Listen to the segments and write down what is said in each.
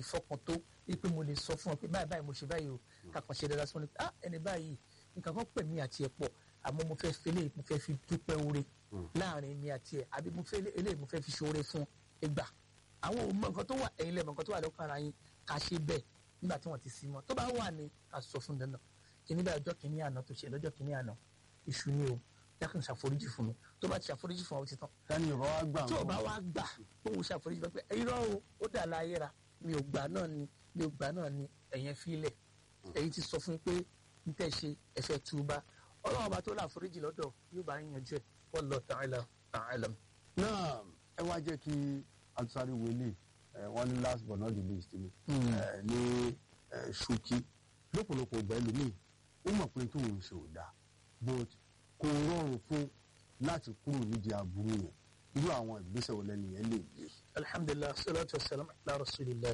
ìfọkàn tó wípé mo lè sọ fún ọ pé báyìí báyìí mo ṣe báyìí o kàkàn ṣe dáadáa sí wọn ni ah ẹni báyìí nǹkan kan pè mí àti ẹ̀ pọ̀ àmọ́ mo fẹ́ fi eléyìí mo fẹ́ fi dúpẹ́ oore láàrin mi àti ẹ̀ àbí mo fẹ́ eléyìí mo fẹ́ fi ṣoore fún ẹgbà àwọn ò mọ nǹkan tó wà ẹ̀yin lẹ́mọ̀ nǹkan tó wà lọ́kàn ara yín ká ṣe bẹ́ẹ̀ nígbà tí wọ́n ti sí mọ́ tó bá wà ní ká sọ fún dandan kìíní bá ọjọ́ kìíní àná tó ṣe lọ́jọ́ kìíní àná ìṣù ni o dákun ṣàforíjì fún mi tó bá ti ṣàforíjì fún ọ ti tán tani ìrọ̀ wá gbà tí ò wọn. bá wá gbà òun ṣàforíjì pé irọ́ o ó dà láyé ra mi ò gbà náà ni mi ò gbà náà ni ẹ̀yẹn fílẹ̀ ẹ̀yin ti sọ fún mi pé n tẹ́ ṣe ẹ̀fẹ̀ túbá ọlọ́run ọba tó láforíjì lọ́dọ̀ yóò bá yín yanjú ẹ̀ wallahu ta'ala a'lam. náà ẹ wá jẹ́ kí atusari wele ẹ wọ́n ní last but not the least ni ẹ ní ẹ ṣókí lọ́pọ̀lọpọ̀ ọgbà ẹlòmíì ó mọ̀ pé tóun ṣe ò dáa but kò rọrùn fún láti kúrò nídìí aburú yẹn irú àwọn ìgbésẹ̀ wo lẹ́nu yẹn lè gbé. alhamdulilah salatu wasalam ala rasulillah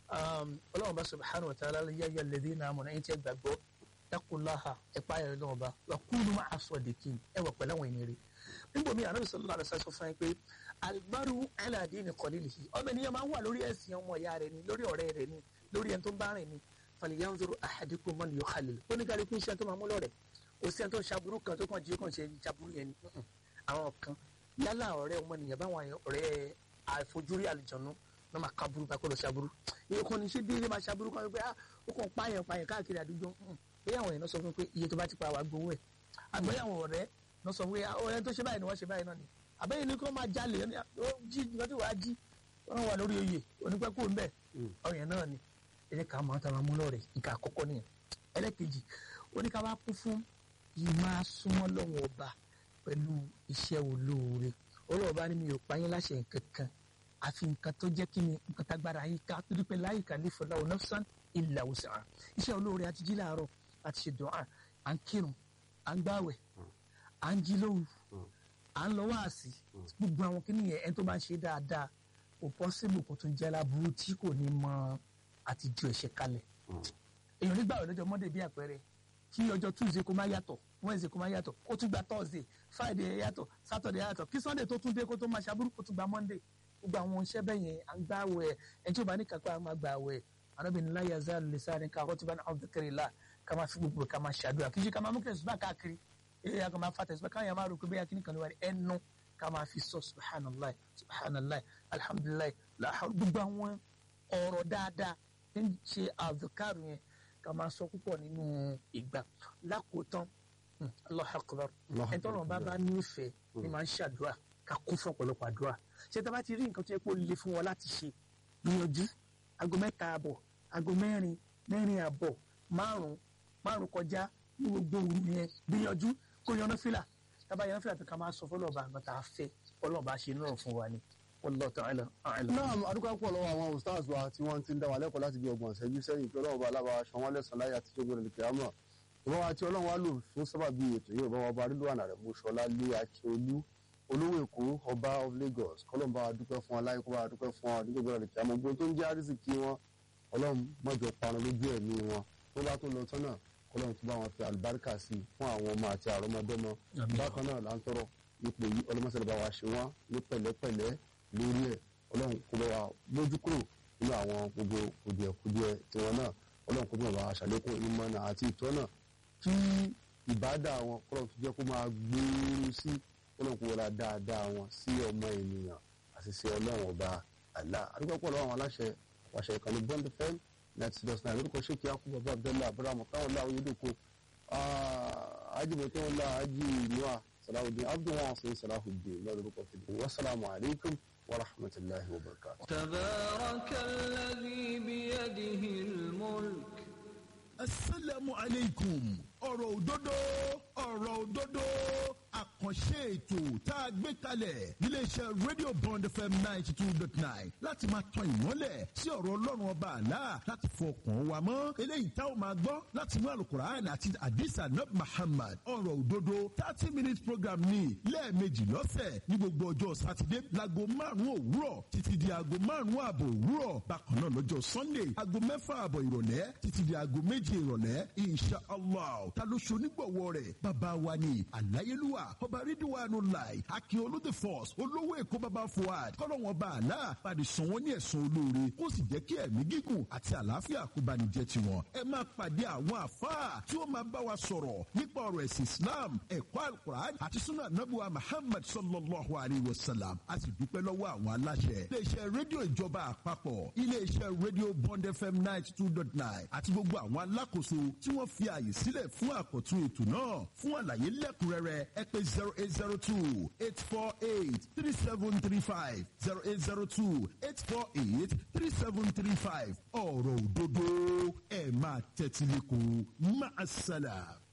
um, ọlọ́run bá subhanahu wa ta'ala ya ya lèdí náà mọ̀ náà ẹ̀ gbàgbọ́ yakulaha ẹ̀pá ẹ̀rọ náà bá wà kúlù máa sọ dèkì ẹ̀ wà pẹ̀lú àwọn ènìyàn rẹ̀ níbo mi ànábì sallallahu alaihi wasallam sọ fún yín pé alibaru aladi ni kọ́lílì ọmọ ènìyàn máa ń wà lórí ẹ̀sìn ọmọ ìyá rẹ̀ ni lórí ọ̀rẹ́ rẹ̀ ni lórí ẹni tó ń bá rìn ni falyanzuru ahadukum man yukhalil oníkàlùkù iṣẹ́ tó máa mú lọ́rẹ̀ òsì ẹni tó ń ṣaburú kan tó kàn jí kàn ṣe ṣaburú yẹn ni Mm-mm. àwọn kan yálà ọ̀rẹ́ ọmọnìyàn báwọn ọ̀rẹ́ àìfojúrí àlùjọ̀nù náà máa kaburú bá kó lọ ṣaburú iye kan ní ṣé déédéé máa ṣaburú kan pé ah ó kàn pààyàn pààyàn káàkiri àdúgbò Mm. bóyá àwọn èèyàn náà sọ fún mi pé iye tó bá ti pa wàá gbowó ẹ̀ àgbẹ̀yà àwọn ọ̀rẹ́ náà sọ fún mi ọ̀rẹ́ tó ṣe báyìí ni wọ́n ṣe báyìí náà ni àbẹ́yìn ni kí wọ́n máa jalè ó ní, ah, ó jí nǹkan tí wàá jí wọ́n wà lórí oyè onípẹ́ kó ń bẹ̀ ọ̀rẹ́ náà ni ẹ jẹ́ ká máa tara mú lọ́rẹ̀ nǹkan àkọ́kọ́ nìyẹn ẹlẹ́kejì ó ní ká wá kún fún ìmáa súnmọ́ lọ́wọ́ ọba pẹ̀lú iṣẹ́ olóore olóòba ni mi ò pa yín láṣẹ nǹkan kan àfi nǹkan tó jẹ́ kí ni nǹkan tágbára yín ká torí pé láyé kàlífọ̀ láwọn nafsan illa wus'aha iṣẹ́ olóore àti jí láàárọ̀ àti ṣe dùn à ń kírun à ń gbàwẹ̀ à ń jí lóru à ń lọ wáàsí gbogbo àwọn kìnìún yẹn ẹni tó bá ń ṣe dáadáa kò pọ́sibù kò tún jẹ́ láburú tí kò ní mọ àti ju ẹ̀ṣẹ̀ kalẹ̀ èèyàn nígbà wẹ̀ lọ́jọ́ monday bí àpẹẹrẹ kí ọjọ́ tuesday kó má yàtọ̀ wednesday kó má yàtọ̀ kó tún gba thursday friday yàtọ̀ saturday yàtọ̀ kí sunday tó tún dé kó tó máa ṣàbúrú kó tún gba monday gbogbo àwọn iṣẹ́ bẹ́ẹ̀ yẹn à ń gbà wẹ̀ ẹni tí ó bá ní kápá máa gbà wẹ̀ arábìnrin láyé azal lè sáré ká ọtí bá ní àwọn kékeré la ká máa fi gbogbo ká máa ṣàdúrà kí ṣe ká máa mú kẹsùn bá káàkiri èyí ká máa fa tẹsùn káyọ̀ máa rò pé bẹ́ẹ̀ kíní kan ní wà ní ẹnu ká máa fi sọ subhanallah subhanallah alhamdulilayi gbogbo àwọn ọ̀rọ̀ dáadáa ń ṣe àdùkárù yẹn ká máa sọ púpọ̀ nínú ìgbà lákòótán hmm, Allahu akbar Allahu ẹni tọ́lọ̀ bá akbar. bá nífẹ̀ẹ́ ni máa ń ṣàdúrà ká kún fún ọ̀pọ̀lọpọ̀ àdúrà ṣé tá a bá ti rí nǹkan tó yẹ kó le fún wọn láti ṣe gbìyànjú aago mẹ́ta àbọ̀ aago mẹ́rin mẹ́rin àbọ̀ márùn-ún márùn-ún kọjá ní gbogbo òru yẹn gbìyànjú kó yan náfìlà tábà yan náfìlà tó ká máa sọ fọlọ́ọ̀bà àgbà tá a fẹ́ fọlọ́ọ̀bà ṣe náà fún wa ni wallahu ta'ala a'lam. náà adúgbò pọ̀ lọ́wọ́ àwọn ustaz wa tí wọ́n ti ń dá wa lẹ́kọ̀ọ́ láti bí ọgbọ̀n ṣẹ́jú sẹ́yìn pé ọlọ́run bá alábàá aṣọ wọn lẹ́sàn láyé àti tó gbọdọ̀ lè kíámọ̀ ìwọ́n wa tí ọlọ́run wa lò fún sábàbí ètò yìí ọba wa bá rílùwànà rẹ̀ mú ṣọlá lé akíolú olówó èkó ọba of Lagos kọ́lọ́n bá wa dúpẹ́ fún wa láyé kó bá wa dúpẹ́ fún wa nígbà gbọdọ̀ lè kíámọ̀ gbogbo tó ń jẹ́ àrísìkí wọn ọlọ́run mọ́jọ parun lójú ẹ̀mí wọn tó bá tó lọ tán náà kọ́lọ́run tó bá wọn fi àlùbáríkà sí i fún àwọn ọmọ àti àrọ́mọdọ́mọ Àmín. bákan náà là ń tọrọ ipò yìí ọlọ́mọṣẹ́lẹ̀ bá wa ṣe wọ́n ní pẹ̀lẹ́pẹ̀lẹ́ lórí ẹ̀ ọlọ́run kó bá wa mójú kúrò nínú àwọn gbogbo kùdìẹ̀kudiẹ tiwọn náà ọlọ́run kó bá wa ṣàlékún ìmọ̀nà àti ìtọ́nà kí ìbádà wọn kọ́lọ́run tó jẹ́ kó máa gbòòrò sí ọlọ́run kó wọlá dáadáa wọn sí ọmọ ènìyàn àti sí ọlọ́run ọba àlá àdúgbò pọ̀ lọ́wọ́ àwọn aláṣẹ àṣẹ ìkànnì bond fm ninety dot nine lórúkọ ṣé kí á kú bàbá abdullah abrahamu káwọn láwọn yóò dòkó ajibọtẹ wọn la ají noa salahudin abdulwọn sèé salahudin lórúkọ fìdí wasalaamu alaykum wa rahmatulahi wa barakatuh. تبارك الذي بيده الملك asalaamu aleykum ọ̀rọ̀ òdodo ọ̀rọ̀ òdodo àkànṣe ètò tá a gbé kalẹ̀ níléeṣẹ́ radio bond fm ninety two dot nine láti máa tan ìmọ́lẹ̀ sí ọ̀rọ̀ ọlọ́run ọba àlá láti fọkàn wa mọ́ eléyìí tá a máa gbọ́ láti mú alukur'an àti adisa nab muhammad ọ̀rọ̀ òdodo thirty minutes program ní lẹ́ẹ̀mejì lọ́sẹ̀ ní gbogbo ọjọ́ sátidé láago márùn-ún òwúrọ̀ títí di aago márùn-ún ààbọ̀ òwúrọ̀ bákan náà lọ́jọ́ sunday aago mẹ́fà ààbọ̀ ìrọ̀lẹ́ títí di aago méje ìrọ̀lẹ́ insha allah ta ló ṣonígbọ̀wọ́ rẹ̀ bàbá wa ni àláyélúwà ọba baba ridwanu lai akiolu the force olówó èkó baba fuad kọ́lọ́wọ́n bá àlá pàdé sàn wọ́n ní ẹ̀sán olóore kó sì jẹ́ kí ẹ̀mí gígùn àti àlàáfíà kó bá ní jẹ́ tiwọn. ẹ máa pàdé àwọn àfáà tí ó máa bá wa sọ̀rọ̀ nípa ọ̀rọ̀ ẹ̀sìn islam ẹ̀kọ́ alukur'an àti sunna anabuwa muhammad sallallahu alayhi wa sallam a sì dúpẹ́ lọ́wọ́ àwọn aláṣẹ. iléeṣẹ́ rédíò ìjọba àpapọ̀ iléeṣẹ́ rédíò bond fm ninety two dot nine àti gbogbo àwọn alákòóso tí wọ́n fi ààyè sílẹ̀ fún àkọ́tún ètò náà fún àlàyé lẹ́kùnrẹ́rẹ́ ẹ pé zero eight zero two eight four eight three seven three five zero eight zero two eight four eight three seven three five ọ̀rọ̀ òdodo ẹ̀ máa tẹ́tí lẹ́kọ̀ọ́ máa ṣàlà.